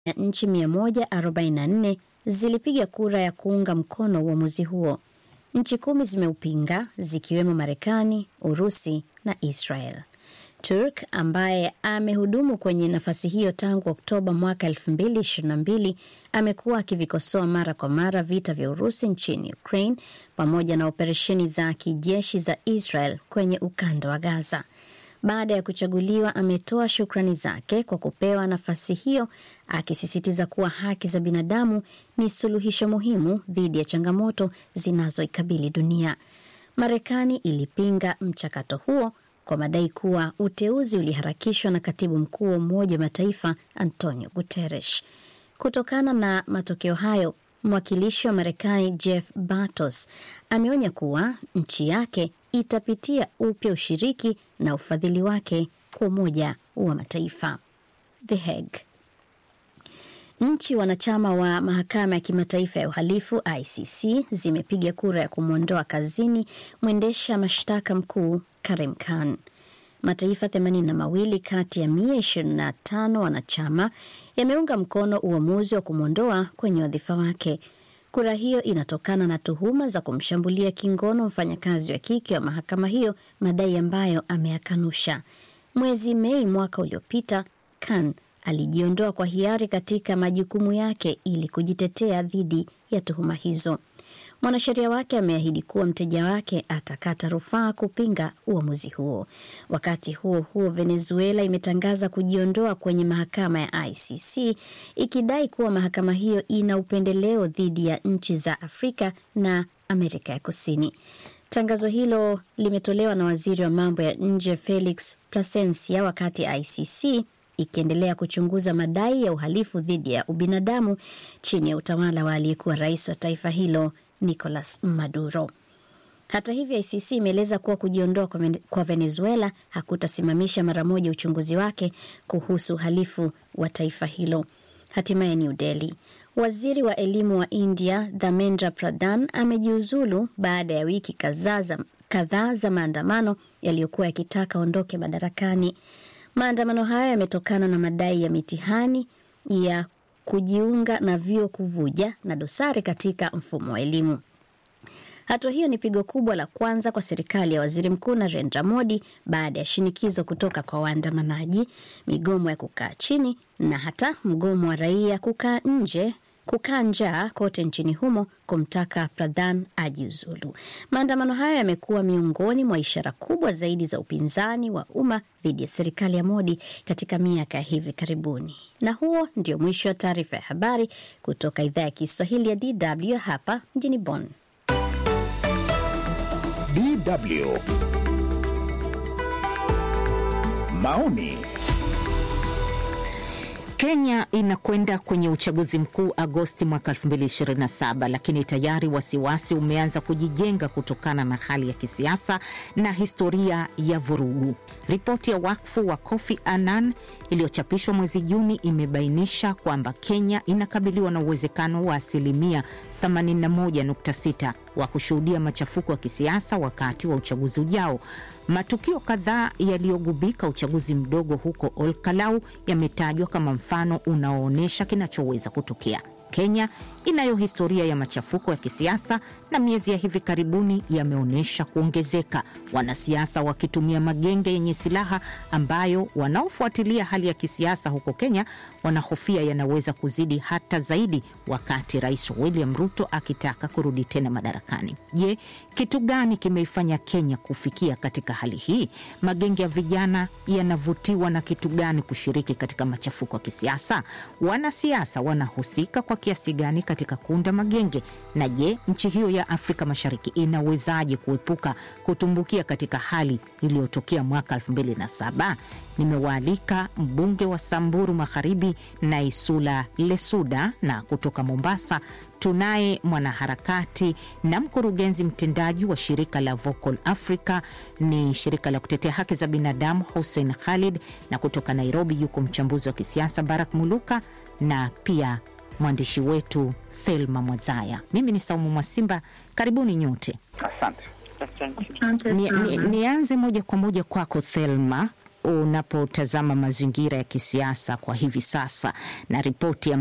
ya nchi 144 zilipiga kura ya kuunga mkono uamuzi huo. Nchi kumi zimeupinga zikiwemo Marekani, Urusi na Israel. Turk ambaye amehudumu kwenye nafasi hiyo tangu Oktoba mwaka 2022 amekuwa akivikosoa mara kwa mara vita vya Urusi nchini Ukraine pamoja na operesheni za kijeshi za Israel kwenye ukanda wa Gaza. Baada ya kuchaguliwa, ametoa shukrani zake kwa kupewa nafasi hiyo, akisisitiza kuwa haki za binadamu ni suluhisho muhimu dhidi ya changamoto zinazoikabili dunia. Marekani ilipinga mchakato huo kwa madai kuwa uteuzi uliharakishwa na katibu mkuu wa Umoja wa Mataifa Antonio Guterres. Kutokana na matokeo hayo, mwakilishi wa Marekani Jeff Bartos ameonya kuwa nchi yake itapitia upya ushiriki na ufadhili wake kwa Umoja wa Mataifa. The Hague. Nchi wanachama wa mahakama ya kimataifa ya uhalifu ICC zimepiga kura ya kumwondoa kazini mwendesha mashtaka mkuu Karim Khan. Mataifa themanini na mawili kati ya mia ishirini na tano wanachama yameunga mkono uamuzi wa kumwondoa kwenye wadhifa wake. Kura hiyo inatokana na tuhuma za kumshambulia kingono mfanyakazi wa kike wa mahakama hiyo, madai ambayo ameyakanusha. Mwezi Mei mwaka uliopita, Khan alijiondoa kwa hiari katika majukumu yake ili kujitetea dhidi ya tuhuma hizo. Mwanasheria wake ameahidi kuwa mteja wake atakata rufaa kupinga uamuzi huo. Wakati huo huo, Venezuela imetangaza kujiondoa kwenye mahakama ya ICC ikidai kuwa mahakama hiyo ina upendeleo dhidi ya nchi za Afrika na Amerika ya Kusini. Tangazo hilo limetolewa na waziri wa mambo ya nje Felix Plasencia wakati ICC ikiendelea kuchunguza madai ya uhalifu dhidi ya ubinadamu chini ya utawala wa aliyekuwa rais wa taifa hilo Nicolas Maduro. Hata hivyo, ICC imeeleza kuwa kujiondoa kwa Venezuela hakutasimamisha mara moja uchunguzi wake kuhusu uhalifu wa taifa hilo. Hatimaye New Delhi, waziri wa elimu wa India Dharmendra Pradhan amejiuzulu baada ya wiki kadhaa za maandamano yaliyokuwa yakitaka aondoke madarakani. Maandamano hayo yametokana na madai ya mitihani ya kujiunga na vyuo kuvuja na dosari katika mfumo wa elimu. Hatua hiyo ni pigo kubwa la kwanza kwa serikali ya waziri mkuu Narendra Modi baada ya shinikizo kutoka kwa waandamanaji, migomo ya kukaa chini na hata mgomo wa raia kukaa nje kukaa njaa kote nchini humo kumtaka Pradhan ajiuzulu. Maandamano hayo yamekuwa miongoni mwa ishara kubwa zaidi za upinzani wa umma dhidi ya serikali ya Modi katika miaka ya hivi karibuni. Na huo ndio mwisho wa taarifa ya habari kutoka idhaa ya Kiswahili ya DW hapa mjini Bonn. DW maoni Kenya inakwenda kwenye uchaguzi mkuu Agosti mwaka 2027, lakini tayari wasiwasi umeanza kujijenga kutokana na hali ya kisiasa na historia ya vurugu. Ripoti ya wakfu wa Kofi Annan iliyochapishwa mwezi Juni imebainisha kwamba Kenya inakabiliwa na uwezekano wa asilimia 81.6 wa kushuhudia machafuko ya kisiasa wakati wa uchaguzi ujao. Matukio kadhaa yaliyogubika uchaguzi mdogo huko Olkalau yametajwa kama mfano unaoonyesha kinachoweza kutokea. Kenya inayo historia ya machafuko ya kisiasa na miezi ya hivi karibuni yameonyesha kuongezeka, wanasiasa wakitumia magenge yenye silaha ambayo wanaofuatilia hali ya kisiasa huko Kenya wanahofia yanaweza kuzidi hata zaidi, wakati Rais William Ruto akitaka kurudi tena madarakani. Je, kitu gani kimeifanya Kenya kufikia katika hali hii? Magenge ya vijana yanavutiwa na kitu gani kushiriki katika machafuko ya kisiasa? Wanasiasa wanahusika kwa kiasi gani katika kuunda magenge? Na je, nchi hiyo ya Afrika Mashariki inawezaje kuepuka kutumbukia katika hali iliyotokea mwaka 2007? Nimewaalika mbunge wa Samburu Magharibi Naisula Lesuda, na kutoka Mombasa tunaye mwanaharakati na mkurugenzi mtendaji wa shirika la Vocal Africa, ni shirika la kutetea haki za binadamu, Hussein Khalid, na kutoka Nairobi yuko mchambuzi wa kisiasa Barak Muluka na pia mwandishi wetu Thelma Mwazaya. Mimi ni Saumu Mwasimba, karibuni nyote. Asante. Nianze ni, ni moja kwa moja kwako Thelma. unapotazama mazingira ya kisiasa kwa hivi sasa na ripoti